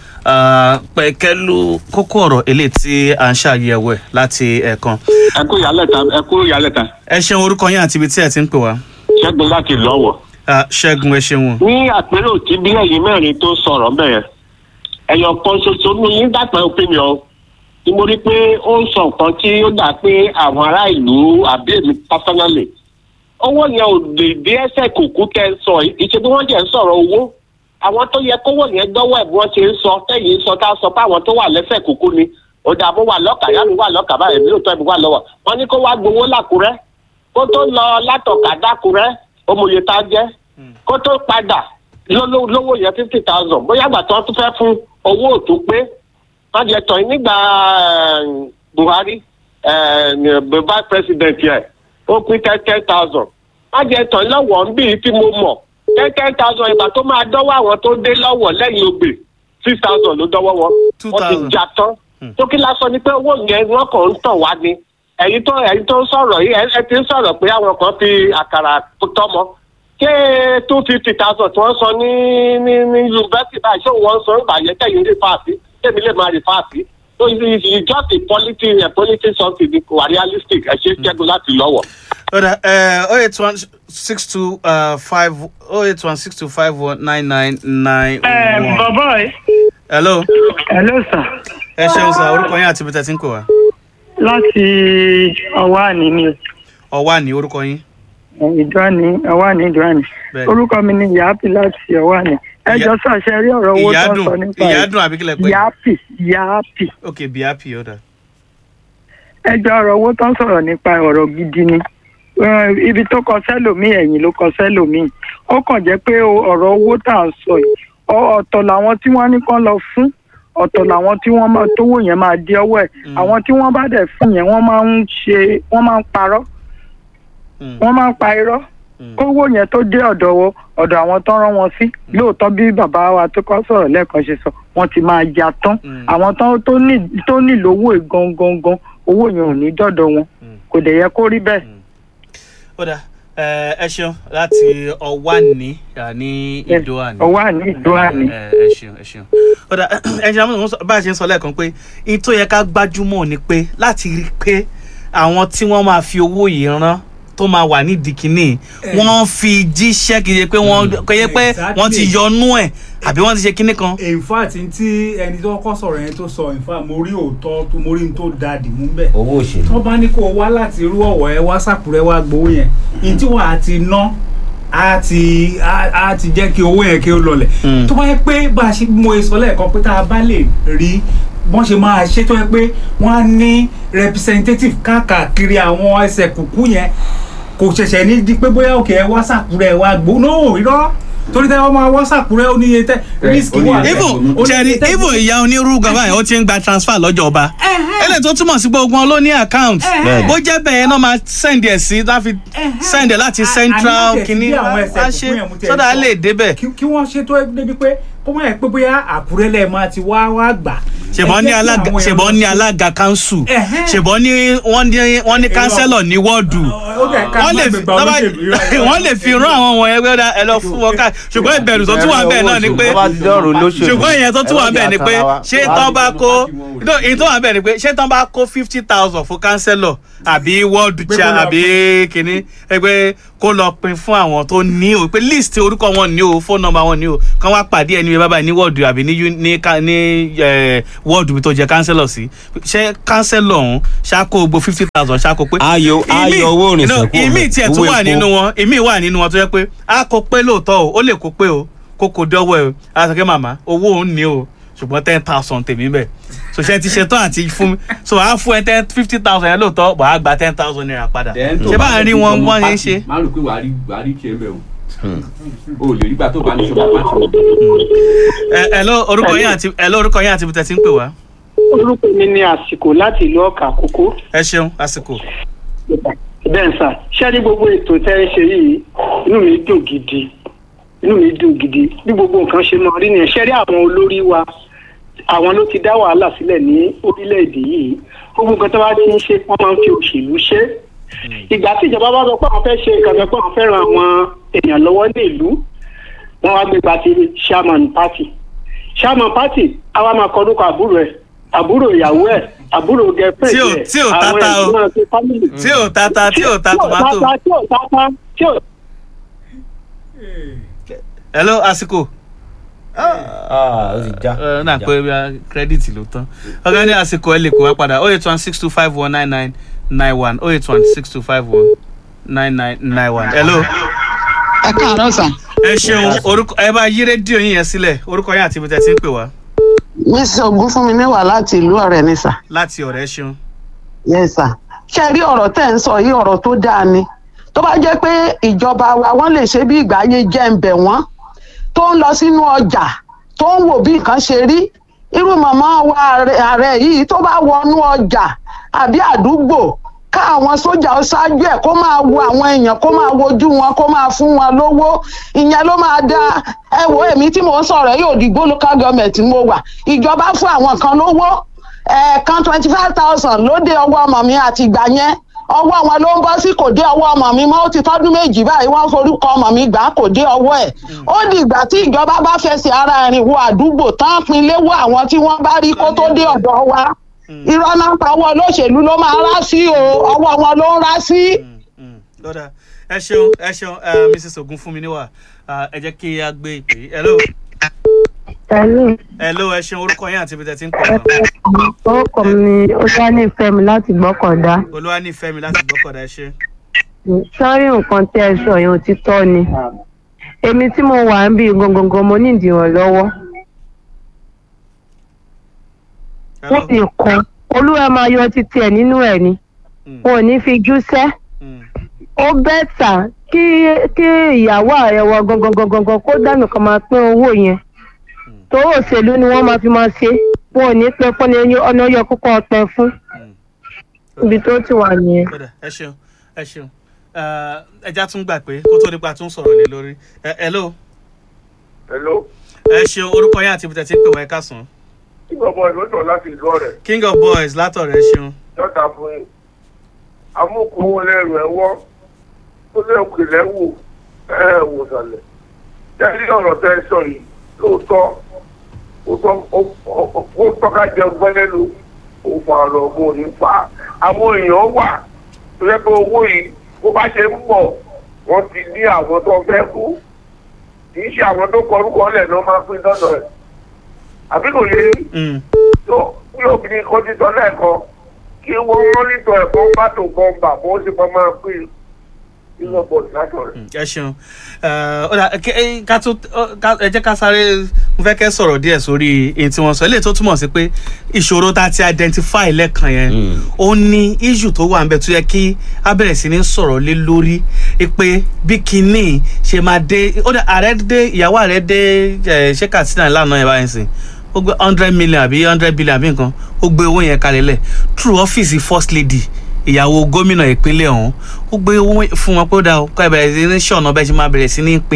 pẹ̀kẹ́lu kókó ọ̀rọ̀ eléyìí tí à ń ṣàyẹ̀wò ẹ̀ láti ẹ̀ẹ̀kan ẹ kú ìyálẹ̀ta ẹ kú ìyálẹ̀ta ẹ ṣeun orúkọ yín àti ibi tí ẹ ti ń pè wá ṣẹ́gun láti lọ́wọ́. Ah, ṣẹ́gun ẹ ṣeun ní àpérò tí bí ẹ̀yin mẹ́rin tó sọ̀rọ̀ bẹ̀rẹ̀ ẹ̀yọ̀ kan ṣoṣo ní yín dàpẹ́ opinion tí mo rí pé ó ń sọ nǹkan tí ó dà pé àwọn ará ìlú àbí èmi personally owó yẹn ò lè dé ẹsẹ̀ kùkú tẹ́ ń sọ yìí ìṣe bí wọ́n jẹ́ ń sọ̀rọ̀ owó àwọn tó yẹ kówó yẹn dọ́wọ́ ẹ̀ bí wọ́n ṣe ń sọ tẹ́yìn sọ tá a sọ pé àwọn tó wà lẹ́sẹ̀ kùkú ni ọ̀dà mo wà lọ́kà yá mi wà lọ́kà báyìí mi ò tọ́ mi wà lọ́wọ́ wọ́n ní kó wá gbowó làkúrẹ́ kó tó lọ látọ̀kà dákúrẹ́ ọmọye tá a jẹ́ kó tó padà lówó lówó yẹn fifty thousand bóyá àgbà tí wọ́n tún fẹ́ fún owó òtún pé wọ́n jẹ tọ̀ nígbà eh, Buhari eh, vice president yẹn ó pín ten ten thousand wọ́n jẹ tọ̀ lọ́wọ́ ń bí tí mo mọ̀ ten ten thousand ìgbà tó máa dọ́wọ́ àwọn tó dé lọ́wọ́ lẹ́yìn ogbè six thousand ló dọ́wọ́ wọn Two wọ́n ti thousand. jà tán tó kí lásán ni pé owó yẹn wọ́n kàn ń tàn wá ni ẹ̀yin tó ẹ̀yin tó ń sọ̀rọ̀ yìí ẹ ẹ ti ń sọ̀rọ̀ pé àwọn kan fi àkàrà tọ́mọ ṣé two fifty thousand tí wọ́n sọ ní ní ní yunifásitì báyìí ṣé wọ́n sọ nígbà yẹn tẹ̀yìn rí fáàsì tẹ̀mí lè máa rí fáàsì so it is it is just a politics a politics something ni kò wá realistic ẹ ṣe ṣẹ́gun láti lọ́wọ́. ọ̀dà oh eight one six two five oh eight one six two five one nine nine nine ẹ one. bọ̀bọ̀ ẹ hello hello sir ẹ ṣeun sá orúkọ yín àti ibi tí ẹ ti ń pè wá láti ọwọ́ àní ni ọwá ní orúkọ yín ìdúrání ọwọ́ àní ìdúrání Bẹ́ẹ̀ni. orúkọ mi ni yaapi láti ọwọ́ àní ẹ Ìyá- jọ sàṣẹ rí ọ̀rọ̀ owó tó ń ìyádùn sọ nípa ìyádùn àbí kílẹ̀ pé yaapi yaapi ok be happy ọ̀dà ẹ jọ ọ̀rọ̀ owó tó ń sọ̀rọ̀ nípa ọ̀rọ̀ gidi ni Eh, ibi tó kọ sẹ́lòmíì ẹ̀yìn ló kọ sẹ́lòmíì ó kàn jẹ́ pé o- ọ̀rọ̀ owó tá à ń sọ yìí ọ- ọ̀tọ̀ làwọn tí wọ́n ní kán lọ fún ọ̀tọ̀ làwọn tí wọ́n máa tówó yẹn máa di ọwọ́ ẹ̀ Mm. àwọn tí wọ́n bá dẹ̀ fún yẹn wọ́n máa ń ṣe wọ́n máa ń parọ́ Mm. wọ́n máa ń pa irọ́ Mm. kówó yẹn tó dé ọ̀dọ̀ wo ọ̀dọ̀ àwọn tó rán wọn sí lóòótọ́ bí bàbá wa tó kọ́ sọ̀rọ̀ lẹ́ẹ̀kan ṣe sọ wọ́n ti máa ya tán Mm. àwọn tó tó ní tó nílò owó yìí gangan gan owó yẹn ò ní dọ̀dọ̀ wọn Mm. kò dẹ̀ yẹ kó rí bẹ́ẹ̀. ọ̀dà ẹ ẹ ṣeun láti ọwá ní ní ìdó àní. ọwọ́ àní ìdó àní. ẹ ẹ ṣeun ẹ ṣeun ọ̀dà ẹnjẹ́ àmọ́ bá a ṣe ń sọ lẹ́ẹ̀kan pé in tó yẹ ká gbájúmọ̀ ni pé láti rí i pé àwọn tí wọ́n máa fi owó yìí rán tó máa wà nídìí kínní wọ́n fi jíṣẹ́ kì í ṣe pé wọ́n kò yẹ pé wọ́n ti yọnú ẹ̀ àbí wọ́n ti ṣe kínní kan. in fact tí ẹni tó kọ́ sọ̀rọ̀ yẹn tó sọ in fact mo rí òótọ́ tó mo rí n tó da dìmú bẹ́ẹ̀ owó òṣèlú. tó bá ní kó o wá láti irú ọ̀wọ́ ẹ wá sàkúrẹ́ wá gbowó yẹn ní tí wọ́n á ti ná á ti á á ti jẹ́ kí owó yẹn kí ó lọlẹ̀ Mm. tó bá yẹ pé bá a ṣe mo sọ lẹ́ẹ̀kan pé tá a bá lè rí bọ́n ṣe máa ṣe tó yẹ pé wọ́n á ní representative káàkiri àwọn ẹsẹ̀ kùkú yẹn kò ṣẹ̀ṣẹ̀ ní di pé bóyá òkè ẹ wá sàkúrẹ́ wá gbó no irọ́ torí tẹ́ wọ́n máa wá sàkúrẹ́ ó níye tẹ́ risk ó níye wà tẹ́. ibo Ó níye jẹri tẹ́- ibo ìyá onírú gan báyìí ó ti ń gba transfer lọ́jọ́ ọba eléyìí tó túmọ̀ sí gbogbo wọn ló ní account Bẹ́ẹ̀ni. bó jẹ́ bẹ́ẹ̀ náà máa send ẹ̀ sí láfi send ẹ̀ láti A- central àní mo tẹ̀ sí kìíní bí àwọn ẹsẹ̀ á kúkú ṣe yẹn mo tẹ̀ sọ́dà á sọ. lè débẹ̀. kí kí wọ́n ṣètò ẹ débi pé kó má yẹ pé bóyá àkúrẹ́ lẹ̀ máa ti wá wá gbà. ṣèbọn Ẹ ní jẹ́ kí alága àwọn èèyàn ṣèbọn lọ ní sí- alága council Ẹ̀hẹ́n. ṣèbọn ní wọ́n ní wọ́n ní Èrò- councillor ní wọ́ọ̀dù Ó ó kẹ̀ ká wọ́n lè má fi gbégbá olóṣèlú irọ́, irọ́. wọ́n lè fi rán àwọn ọmọ ẹgbẹ́ dá ẹ lọ fún wọn ká ṣùgbọ́n ìbẹ̀rù tó tún wà bẹ́ẹ̀ náà ni pé Tó bá ti dọ̀rọ̀ olóṣèlú. ṣùgbọ́n ìyẹn tó tún wà bẹ́ẹ̀ ni pé ṣé tán bá kó no ìyẹn tó wà bẹ́ẹ̀ ni pé ṣé tán bá kó fifty thousand fún kánsẹ́lọ̀ àbí world Pé kó chair lọ àbí kínní ẹgbẹ́ kó lọ pin fún àwọn tó ní o pé list orúkọ wọn ní o phone number wọn ní o kán wá pàdé ẹni bábà ní wọ́ọ̀dù àbí ní uni- ní ká- ní ẹ, wọ́ọ̀dù tó jẹ kánsẹ́lọ̀ sí ṣé kánsẹ́lọ̀ ọ̀hún ṣáko gbogbo fifty thousand ṣáko pé Ayọ̀- ìmí- ayọ̀ owó ìrìnsẹ̀ no, kúrò ìmí ńbẹ̀, tiẹ̀ owó tún wà epo. nínú wọn ìmí wà nínú wọn tó yẹ pé a kò pé lóòótọ́ o ó lè kó pé o kó kò dọ́wọ́ ẹ o a sọ pé màmá owó òun ní o ṣùgbọ́n ten thousand tèmi bẹ̀ so ṣe ti ṣetán àti fún mi so a fún ẹ ten fifty thousand yẹn lóòótọ́ wàá gba ten thousand naira padà ṣé bá ń rí wọn wọ́n ṣe ń ṣe. má rò pé wàá rí wàá rí tiẹ̀ bẹ̀ o o lè rí gbà tó bá ní sọ́kà pàtó o. ẹ ẹ ló orúkọ yín àti ẹ ló orúkọ yín àti ibi tẹ́ ti ń pè wá. orúkọ mi ní àsìkò láti ìlú ọkà àkókò ẹ ṣeun àsìkò. bẹ́ẹ̀ sà ṣé ní gbogbo ètò tẹ́ ẹ ṣe yìí inú mi dùn gidi inú mi dùn gidi bí gbogbo nǹkan ṣe máa rí nìyẹn ṣé rí àwọn olórí wa àwọn ló ti dá wàhálà sílẹ̀ ní orílẹ̀-èdè yìí gbogbo nǹkan tó bá ti ń ṣe wọ́n máa ń fi òṣèlú ṣe ìgbà tí ìjọba bá sọ pé àwọn fẹ́ ṣe nǹkan kan pé àwọn fẹ́ ran àwọn èèyàn lọ́wọ́ ní ìlú wọ́n wá gbé gba ti chairman party chairman party àwa máa kọ orúkọ àbúrò ẹ̀ àbúrò ìyàwó ẹ̀ àbúrò gẹ̀ẹ́fẹ̀ Tí ò- tí ò tata o. tí ò tata tí ò ta tomato. tí ò tata tí ò ẹ ló àsìkò. Ah, ó ti já. ẹ náà pé bí a kírẹ́dìtì ló tán. ọ̀gá ní àsìkò ẹ lè kó wá padà oh eight one six two five one nine nine nine one oh eight one six two five one nine nine nine one. hello. ẹ káàárọ̀ sà ẹ ṣeun orúkọ ẹ bá yí rédíò yín yẹn sílẹ̀ orúkọ yín àti ibi tẹ́ ti ń pè wá mrs ogunfunmi níwà láti ìlú ọ̀rẹ́ ni sà láti ọ̀rẹ́ ṣeun. yes sà ṣe rí ọ̀rọ̀ tẹ́ ń sọ yìí ọ̀rọ̀ tó dáa ni tó bá jẹ́ pé ìjọba wa wọ́n lè ṣe bí ìgbà ayé jẹ́ ń bẹ̀ wọ́n tó ń lọ sínú ọjà tó ń wò bí nǹkan ṣe rí irú màmá wa ààrẹ- ààrẹ yìí tó bá wọnú ọjà àbí àdúgbò ká àwọn sójà ó ṣáájú ẹ̀ kó máa wo àwọn èèyàn kó máa wojú wọn kó máa fún wọn lówó ìyẹn ló máa da ẹ wo èmi tí mò ń sọ̀rọ̀ yóò dìgbò local government mo wà ìjọba fún àwọn kan lówó ẹ̀ẹ̀kan twenty five thousand ló dé ọwọ́ ọmọ mi àti ìgbà yẹn ọwọ́ wọn ló ń bọ́ sí kò dé ọwọ́ ọmọ mi mọ́ ó ti tọ́dún méjì báyìí wọ́n forúkọ ọmọ mi gbà á kò dé ọwọ́ ẹ̀ ó di ìgbà tí ìjọba bá fẹsẹ̀ ara ẹ̀rìn wo àdúgbò tán pin léwó àwọn tí wọ́n bá rí kó tó dé ọ̀dọ̀ wa irọ́ náà pa ọwọ́ olóṣèlú ló máa rá sí o ọwọ́ wọn ló ń rá sí. lọ́dà ẹ ṣeun ẹ ṣeun ẹ, mrs ogunfunmi níwà Ah, ẹ jẹ́ kí a gbé ìpè yìí. hello Hello, hello ẹ ṣeun orúkọ yín àti ibi tẹ́ ti ń pè wá orúkọ mi ni Olúwanífẹ́mi láti Gbọ́kọ̀dá. olúwa nífẹ̀ẹ́ mi láti gbọ́kọ̀dá ẹ ṣe. Sọ́rí nǹkan tí ẹ sọ yẹn òtítọ́ ni. Èmi tí mo wà ń bí gangan mo ní ìdìrànlọ́wọ́. hello Wọ́n ti kan olúwa máa yọ títí ẹ̀ nínú ẹ̀ ni. Mm, Wọn ò ní fi júṣẹ́. mm, Ó bẹ́tà kí kí ìyàwó ààrẹ wa gangan gangan kó dànù kan máa pín owó yẹn. Torí òṣèlú ni wọ́n máa fi máa ṣe. Wọn ò ní pẹ́ fún ni ọ̀nà yọ kókó ọpẹ fún. mm. Ibi tó ti wà nìyẹn. lọ́dà ẹ ṣeun ẹ ṣeun Eh, ẹja tún gbà pé kó tó nípa tún sọ̀rọ̀ lé lórí Eh, hello hello ẹ ṣeun orúkọ yín àti ibi tẹ́ ti ń pè wá ẹ káàsán kí bàbá ìlọ́jọ́ láti ìlú ọ̀rẹ́ king of boys látọ̀rẹ́ ṣeun yọ̀tà fún yín amúkúwó lẹ́rù ẹ̀wọ́ ó lẹ́kùn ìlẹ́wò ẹ̀ wò sàlẹ̀ tẹ́lẹ̀ ọ̀rọ̀ tẹ́ ẹ sọ yìí lóòótọ́ ó tọ́- ó- ó- ó tọ́ka jẹ gbẹ́lẹ́lu ó fa ọ̀rọ̀ ọ̀gbọ́n òní fa àwọn èèyàn wà tó yẹ pé owó yìí bó bá ṣe ń pọ̀ wọ́n ti ní àwọn tó fẹ́ kú kì í ṣe àwọn tó kọ orúkọ lẹ̀ ló máa pín dọ́dọ̀ ẹ̀ àbí kò yé yín Mm, tó bí obìnrin kan ti sọ lẹ́ẹ̀kan kí wọ́n mọ́nítọ̀ ẹ̀kọ́ bá tó kan bà bó ṣe máa máa pín nínú ọ̀pọ̀ ìdájọ́ rẹ̀. mm, ẹ ṣeun Eh, ó dà kẹ- eh, ká tó ọ, ká- ẹ jẹ́ ká sáré mo fẹ́ kẹ́ sọ̀rọ̀ díẹ̀ sórí èyí tí wọ́n sọ eléyìí tó túmọ̀ sí pé ìṣòro tá a ti identify lẹ́ẹ̀kan yẹn Mm. ó ní issue tó wà níbẹ̀ tó yẹ kí a bẹ̀rẹ̀ sí ní sọ̀rọ̀ lé lórí i pé bí kinní ṣe máa dé ó dà ààrẹ dé ìyàwó ààrẹ dé eh, ṣé katsina lánàá yẹn báyìí sìn ó gbé hundred million àbí hundred billion àbí nǹkan ó gbé owó yẹn kalẹ̀ lẹ̀ through ọ́fíìsì first lady ìyàwó gómìnà ìpínlẹ̀ ọ̀hún ó gbé owó fún wọn pé ó dáa ó kọ́ ẹ bẹ̀rẹ̀ sí ní ṣọ̀nà bẹ́ẹ̀ ṣe máa bẹ̀rẹ̀ sí ní pín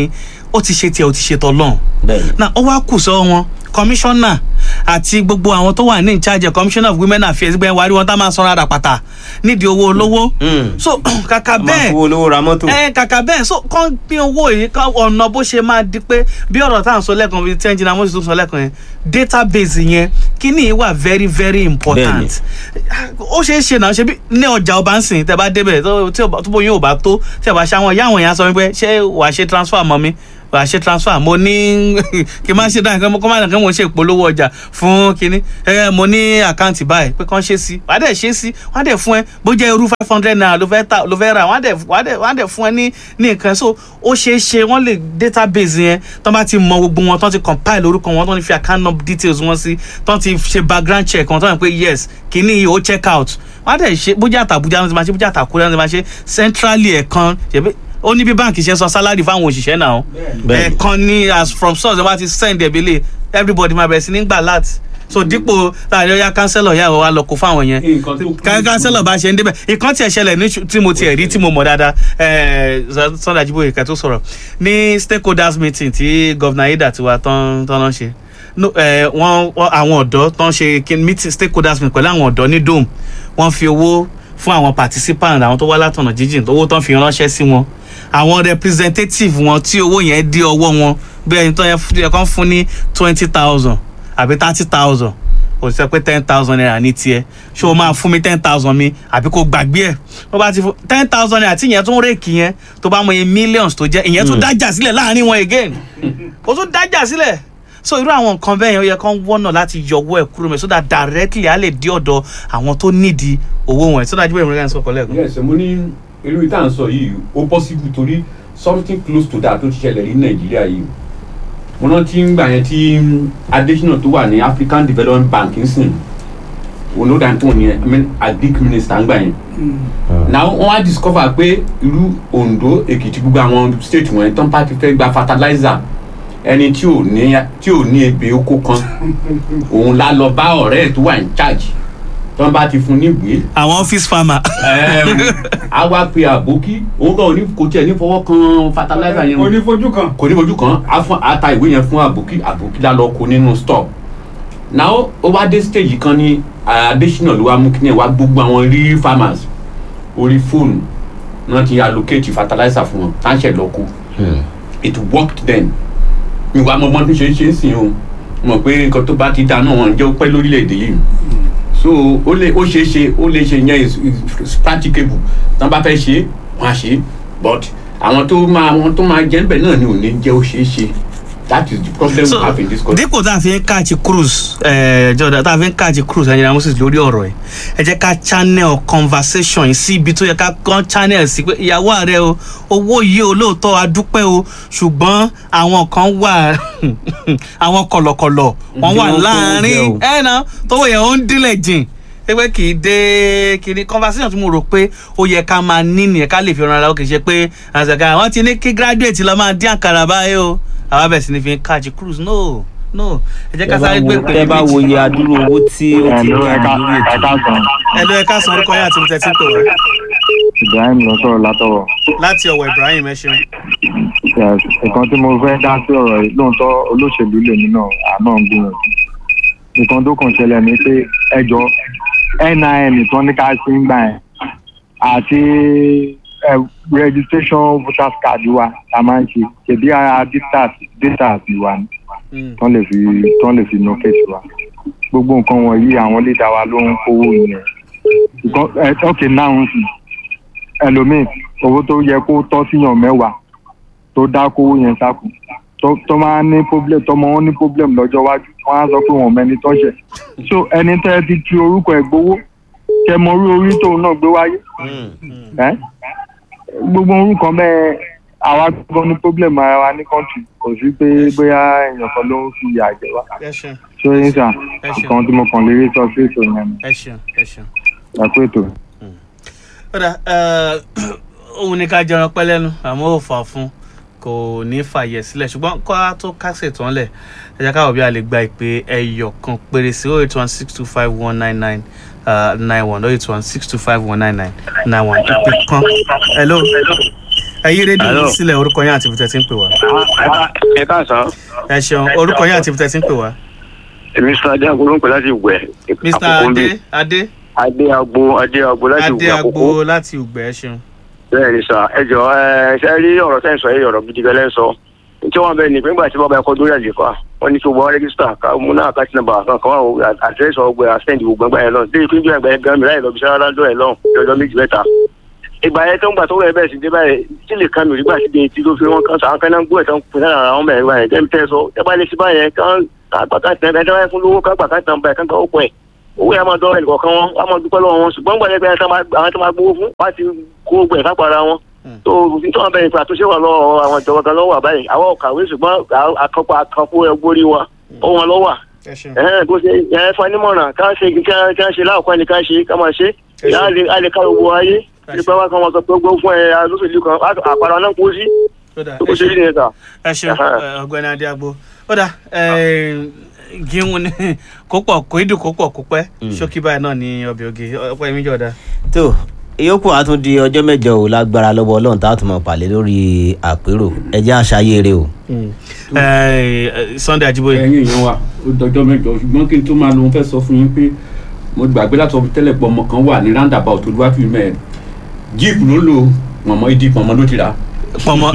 ó ti ṣe tiẹ̀ ó ti ṣe tọ́lọ́run bẹ́ẹ̀ni na ó wá kù sọ́wọ́ wọn kọmíṣánná àti gbogbo àwọn tó wà ní in charge commissioner of women affairs gbẹ́ wárí wọn tá máa sanra rà pàtà nídìí owó olówó so kàkà máa bẹ́ẹ̀ fowó olówó ra mọ́tò. ẹ kàkà bẹ́ẹ̀ so kàn pín owó yìí kàn ọ̀nà bó ṣe máa di pé bí ọ̀rọ̀ tá à ń sọ lẹ́ẹ̀kan bíi ten jìnnà mọ́sí tó sọ lẹ́ẹ̀kan yẹn database yẹn kíní yìí wà very very important ó ṣeé ṣe náà ṣe bí ní ọjà ọba ń sìn tẹ bá débẹ̀ tó tí ọba- tó bóyá ò bá tó tí ọba ṣáwọn ìyá àwọn èèyàn sọ wípé ṣé wàá ṣe transfer mọ́ mi wàá ṣe transfer mo ní kí n má ṣe dáhùn kí n má dàn kí n mo ṣe ìpolówó ọjà fún kínní ẹ mo ní àkáǹtì báyìí pé kàn ṣe sí wàá dẹ̀ ṣe sí wàá dẹ̀ fún ẹ bó jẹ́ irú five hundred naira ló fẹ́ ta ló fẹ́ rà wàá dẹ̀ wàá dẹ̀ wàá dẹ̀ fún ẹ ní ní nǹkan so ó ṣeé ṣe wọ́n lè database yẹn tán bá ti mọ gbogbo wọn tán ti compile orúkọ wọn tán ti fi account number details wọn sí tán ti ṣe background check wọn tán yẹn pé yes kínní yìí ó check out wọ́n á dẹ̀ ṣe bójá àtàbújá wọn ti máa ṣe bójá àtàkùrẹ́ wọn ti máa ṣe centrally ẹ̀kan ṣèbí ó ní bí báǹkì ṣe ń san salary fáwọn òṣìṣẹ́ náà Bẹ́ẹ̀ni. ẹ̀kan ní as from source wọ́n ti send ẹ̀ bílẹ̀ everybody máa bẹ̀rẹ̀ sí ní gbà láti so dípò láàrin ọyá kánsẹ́lọ̀ yà wọ́n wá lọ kó fáwọn yẹn ká kánsẹ́lọ̀ bá ṣe ń débẹ̀ ìkan tiẹ̀ ṣẹlẹ̀ ní ṣu- tí mo tiẹ̀ rí tí mo mọ̀ dáadáa ẹ̀ẹ́ Sunday Ajiboye kẹ́ tó sọ̀rọ̀ ní stakeholders meeting tí governor ayédà tiwa tán tán náà ṣe no ẹ wọn wọn- àwọn ọ̀dọ́ tó ń ṣe kin- meeting stakeholders meeting pẹ̀lú àwọn ọ̀dọ́ ní dome wọ́n fi owó fún àwọn participants àwọn tó wá látọ̀nà jíjìn owó tó ń fi ránṣẹ́ sí wọn àwọn representative wọn tí owó yẹn dé ọwọ́ wọn bí ẹni tó yẹ fún- yẹ kán fún ní twenty thousand àbí thirty thousand kò sọ pé ten thousand naira ní tiẹ̀ ṣé o máa fún mi ten thousand mi àbí kò gbàgbé ẹ̀ tó bá ti fún ten thousand naira tí ìyẹn tún rèkì yẹn tó bá mọ iye millions tó jẹ́ ìyẹn tún Mm. dájà sílẹ̀ láàrin wọn again kò tún dájà sílẹ̀ so irú àwọn nǹkan bẹ́ẹ̀ yẹn ó yẹ kán wọ́nà láti yọwọ́ ẹ̀ kúrò mẹ́ so that directly á lè dé ọ̀dọ̀ àwọn tó nídìí owó wọn ẹ̀ so that jíbẹ̀ ìmúlẹ̀ ń sọ̀kọ̀ lẹ́ẹ̀kan. yes mo ní irú ìta ń sọ yìí ó possible torí something close to that tó ti ṣẹlẹ̀ ní nàìjíríà yìí mo náà ti ń gbà yẹn tí adesina tó wà ní african development bank ń sìn olódà tó ní i mean agric minister ń gbà yẹn na wọn á discover pé irú ondo èkìtì gbogbo àwọn state wọn tán bá ti fẹ́ gba fertilizer ẹni tí ò ní tí ò ní ebè oko kan òun la lọ bá ọ̀rẹ́ ẹ̀ tó wà in charge tán bá ti fún níwèé àwọn office farmer. a wá pe àbókí òun kan ò ní kò tiẹ̀ ní fọwọ́ kan fertilizer yẹn kò ní fojú kan. kò ní fojú kan a fún a ta ìwé yẹn fún àbókí àbókí la lọ kó nínú store now ó wá dé stage kan ní adésínà ló wá mú kí ni ẹ wá gbogbo àwọn rí farmers orí fóònù náà ti allocate fertilizer fún wọn tá ń ṣe lọ kó it worked then ìwà ọmọ tó ṣe é ṣe é sìn o mọ̀ pé nǹkan tó bá ti dáná wọn jẹ́ ó pẹ́ lórílẹ̀‐èdè yìí so ó lè ó ṣeé ṣe ó lè ṣe yẹn is is practicable tí wọ́n bá fẹ́ ṣe é wọ́n á ṣe é but àwọn tó máa àwọn tó máa jẹ́ níbẹ̀ náà ni ò ní jẹ́ ó ṣeé ṣe that is the problem we have in this country. dípò tá a fi ń káàkiri cruise ẹ jọ̀dá tá a fi ń káàkiri cruise ẹ̀yìn moses lórí ọ̀rọ̀ ẹ̀ ẹ jẹ́ ká channel conversation yìí sí ibi tó yẹ ká kàn channel sí pé ìyàwó ààrẹ o owó yìí o lóòótọ́ adúpẹ́ o ṣùgbọ́n àwọn kan wà àwọn kọ̀lọ̀kọ̀lọ̀ wọ́n wà Ǹjẹ́ wọ́n kó láàrin oúnjẹ o? ẹ̀ náà tówó yẹn ó ń dílẹ̀ jìn pé kì í dé kìíní conversation tí mo rò pé ó yẹ ká máa ní nìyẹn ká lè fi ran ara wa kì í ṣe pé àṣàkà àwọn ti ní kí graduate lọ máa dín àkàrà báyìí o àwọn bẹ̀rẹ̀ sí ni fi ń káàjì cruise no no ẹ jẹ́ ká sáré gbé pèlè tẹ bá wo iye adúrú owó tí ó ti Hello, ní ẹ ká- lórí ẹ ètò káàsán. ẹ lọ ẹ ká san orúkọ yín àti ibi tẹ́tí ń pè wá ibrahim ló sọ̀rọ̀ látọ̀rọ̀. láti ọwọ́ ibrahim ẹ ṣeun. Yes, nǹkan tí mo fẹ́ dá sí ọ̀rọ̀ yìí lóòótọ́ olóṣèlú lèmi náà àná ń gbìyànjú. nǹkan tó kàn ṣẹlẹ̀ ni pé ẹjọ́ nin tán ní ká sí ń gbà yẹn àti eh, registration voters card wa la máa ń ṣe ṣèbí ara data data wa ni tán lè fi tán lè fi locate wa gbogbo nǹkan wọ̀nyí àwọn lè dá wa ló ń kówó yẹn. Nǹkan- eh, ok now ń sìn ẹlòmíì owó tó yẹ kó tọ́ síyàn mẹ́wàá tó dá kówó yẹn sákò tó tó máa ní problem tọmọ wọn ní problem lọ́jọ́ iwájú wọn á sọ pé wọn ò mẹni tọ́ṣẹ̀ so ẹni tẹ́ ẹ ti fi orúkọ ẹ̀ gbowó kẹ mọ orí orí tóun náà gbé wáyé ẹ gbogbo orúkọ bẹ́ẹ̀ àwa gbọ́n ní problem ara wa ní country kò sí pé bóyá èèyàn kan ló ń fi ìyà jẹ wá ẹ ṣeun ṣé yín sà Ẹ ṣeun. nǹkan tí mo kàn lè rí sọ sí ètò yẹn ni ẹ ṣeun ẹ ṣeun. ẹ kú ètò. kódà òun ní ká jẹran pẹ́ lẹ́nu àmọ́ ò fà fún kò ní fàyẹ̀ sílẹ̀ ṣùgbọ́n kó a tó kásẹ̀ tán lẹ̀ ẹ jẹ́ káwọ̀ bí a lè gba ìpè ẹyọ kan péré sí oh eight one six two five one nine nine nine one oh eight one six two five one nine nine nine one ìpè kan hello ẹ yí rédíò Hello. yín sílẹ̀ orúkọ yín àti ibùtẹ́ tí ń pè wá. ẹ káàsán ẹ ṣeun orúkọ yín àti ibùtẹ́ tí ń pè wá. mr adé agbo ló ń pè láti ìwẹ̀ mr adé adé adé agbo adé agbo láti adé ìwẹ̀ agbo àkókò láti ùgbẹ́ ẹ ṣeun. bẹ́ẹ̀ ni sà ẹ jọ ẹ ṣe rí ọ̀rọ̀ tẹ́ ń sọ yìí ọ̀rọ̀ gidi gẹ́lẹ́ ń sọ tí wọ́n bẹ ní pé nígbà tí bàbá ẹ̀kọ́ dórí àlefa wọ́n ní kí wọ́n rẹ́gísítà ká mú náà ká tìǹbà kan kan wà àdírẹ́sì ọgbẹ́ àsẹ́ǹdì gbogbo ẹgbẹ́ yẹn lọ dé ìpín bí ẹgbẹ́ gan mi láì lọ bí sára lọ́dọ̀ ẹ̀ lọ́hùn ní ọjọ́ méjì mẹ́ta ìgbà yẹn tó ń gbà tó rẹ̀ bẹ́ẹ̀ sì dé báyìí tí lè kan mi rí gbà sí de tí ló fi wọn kan sàn kan náà ń gbọ́ ẹ̀ tó ń pè náà àwọn mẹ́rin báyìí jẹ́ mi tẹ́ sọ ẹ bá lè ṣe báyẹn kán àgbàkà tẹ̀ ẹ̀ tẹ́ fún lówó kágbà ká tàn báyìí kán kan ó pọ̀ ẹ̀ owó yẹn a máa dọ́ ẹ̀ nìkọ̀ọ̀kan wọn a máa dúpẹ́ lọ́wọ́ wọn ṣùgbọ́n gbàdé pé àwọn tó máa gbowó fún wá ti kó gbẹ̀ kápára wọn tó òfin tó wọn bẹ̀rẹ̀ pé àtúnṣe wà lọ́wọ́ àwọn ìjọba kan lọ́wọ́ àbáyé àwọn ọ̀kàwé ṣùgbọ́n àkànpọ̀ àkànpọ̀ ẹgbórí wa ó wọn lọ́wọ́ ẹ ṣeun. ẹ̀hẹ́n bó ṣe ẹ̀ fún anímọ̀ràn ká ṣe kí ká ṣe láàkọ́ ẹni ká ṣe ká máa ṣe á lè á lè ká gbogbo ayé nípa wá kan wọn sọ pé gbogbo fún ẹ alóṣèlú kan àpárá náà kó sí Ó dà, tó kó ẹ ṣe ṣeun. rí nìyẹn ta. ẹ ṣeun ẹ, ọ̀gbẹ́ni adé agbo ó dà gíhun ni kó pọ̀ kó ìdùn kó pọ̀ kó pẹ́ ṣókí báyìí náà ní ọbẹ̀ oge ọpẹ́ mi jọ̀dá. tó ìyókù á tún di ọjọ́ mẹ́jọ ò lágbára lọ́wọ́ ọlọ́run tá a tún mọ̀ pàlẹ́ lórí àpérò ẹjẹ́ àṣàyèrè o. sunday ajiboye. ẹyin èèyàn wa ó dọjọ́ mẹ́jọ ṣùgbọ́n kí n tó máa lọ mo fẹ́ sọ fún yín pé mo gbàgbé láti sọ tẹ́lẹ̀ pé ọmọ kan wà ní roundabout olúwàtú mẹ́rin jíìpù ló lò pọ̀nmọ́ ìdí pọ̀nmọ́ ló ti rà. pọ̀nmọ́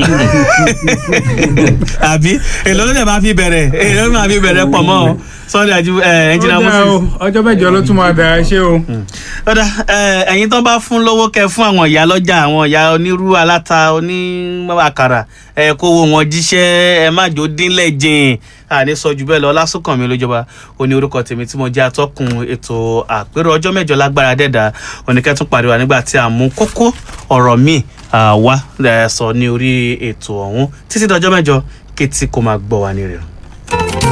àbí èlò ló dẹ̀ máa fi bẹ̀rẹ̀ èlò ló máa fi bẹ̀rẹ̀ pọ̀nmọ́ o sunday ajiboye ẹnjìnà Ó dáa moses. o, ọjọ́ mẹ́jọ ló tún máa bẹ̀rẹ̀ ṣé o. ọ̀dà ẹ̀yin tó bá fún lówó kẹ fún àwọn ìyá lọ́jà àwọn ìyá onírú aláta onímọ̀àkàrà ẹ kó wo wọn jíṣẹ́ ẹ má jò dínlẹ̀ jìn àní sọ jù bẹ́ẹ̀ lọ lásùnkànmí lójọba ó ní orúkọ tèmi tí mo jẹ́ atọ́kùn ètò àpérò ọjọ́ mẹ́jọ lágbára dẹ́dà oníkẹ́tún pàdé nígbà tí a mú kókó ọ̀rọ̀ míì ah, wá eh, sọ ní orí ètò ọ̀hún títí dọjọ́ mẹ́jọ kétí kó máa gbọ́ wa ní rẹ̀.